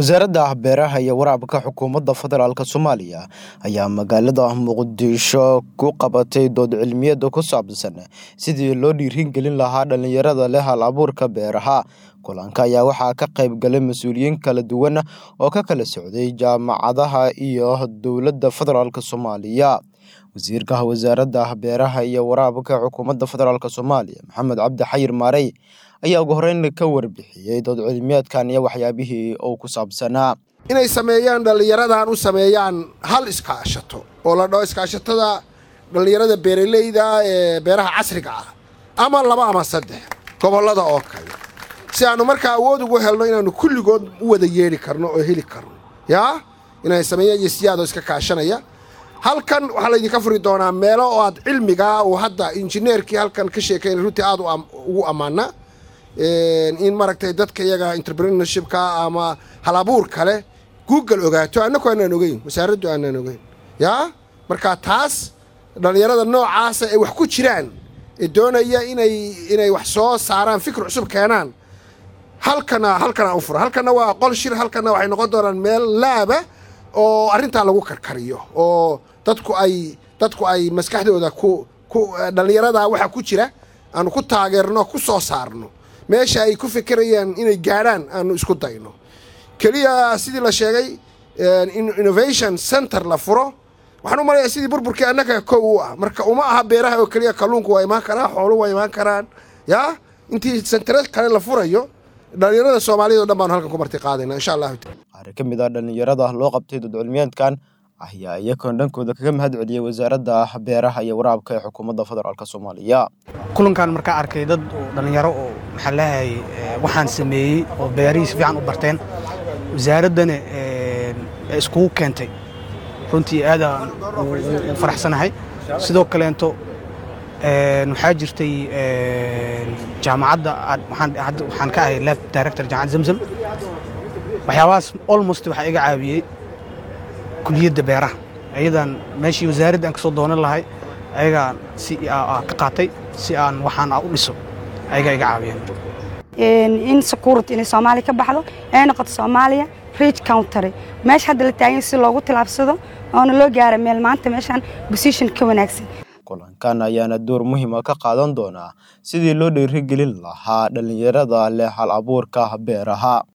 wasaaradda beeraha iyo waraabka xukuumadda federaalk soomaaliya ayaa magaalada muqdisho ku qabatay dood cilmiyeed ku saabsan sidii loo dhiirigelin lahaa dhallinyarada leh hal abuurka beeraha kulanka ayaa waxaa ka qayb galay mas-uuliyiin kala duwan oo ka kala socday jaamacadaha iyo dowladda federaalk soomaaliya wasiirka wasaaradda beeraha iyo waraabka xukuumadda federaalk soomaaliya maxamed cabdi xayir maarey ayaa ugu horeyn ka warbixiyey dood cilmiyeedkan iyo waxyaabihii uu ku saabsanaa inay sameeyaan dhallinyaradan u sameeyaan hal iskaashato oo la dhaho iskaashatada dhallinyarada beeraleyda ee beeraha casriga ah ama laba ama saddex gobollada oo kale si aanu markaa awood ugu helno inaannu kulligood u wada yeedhi karno oo heli karno yaa inay sameeyaan iyo siyaadoo iska kaashanaya halkan waxaa laydinka furi doonaa meelo oo aad cilmigaa uu hadda injineerkii halkan ka sheekayn runtii aad ugu ammaana in maaragtay dadka iyaga entrepreneurshipka ama hal abuur kale google ogaato annaku aanaan ogeyn wasaaraddu aanaan ogeyn yaa marka taas dhallinyarada noocaasa ee wax ku jiraan ee doonaya inay inay wax soo saaraan fikir cusub keenaan halkana halkana u fura halkana waa qol shir halkana waxay noqon doonaan meel laaba oo arrintaa lagu karkariyo oo dadku ay dadku ay maskaxdooda ku ku dhallinyarada waxa ku jira aanu ku taageerno ku soo saarno meesha ay ku fikirayaan inay gaadhaan aanu isku dayno keliya sidii la sheegay innovation center la furo waxaan u malayaa sidii burburkii annaga kow u ah marka uma aha beeraha oo keliya kalluunku waa imaan karaa xoolu waa imaan karaan yaa intii sentare kale la furayo dhallinyarada soomaaliyad o dhan baanu halkan ku marti qaadayna insha allahu taala qaar ka mid ah dhallinyarada loo qabtay dood cilmiyeedkan ayaa iyagoon dhankooda kaga mahad celiyey wasaaradda beeraha iyo waraabka ee xukuumadda federaalk soomaaliya kulankan markaa arkay dad dhallinyaro oo maxaa leeyahay waxaan sameeyey oo beerihii si fiican u barteen wasaaraddana iskugu keentay runtii aadaan u faraxsanahay sidoo kaleento waxaa jirtay jaamacadda waxaan ka ahay lab director jaamacad zamzam waxyaabahaas almost waxaa iga caawiyey kuliyadda beeraha ayadan meeshii wasaaradda aan ka soo doonan lahay ayagaan si ka qaatay si aan waxaan u dhiso ayagaa iga caawiyeen in security inay soomaaliya ka baxdo ay noqoto soomaaliya rich country meesha hadda la taagan si loogu tilaabsado oona loo gaara meel maanta meeshaan position ka wanaagsan kulankan ayaana door muhiima ka qaadan doonaa sidii loo dhiirigelin lahaa dhallinyarada leh hal abuurka beeraha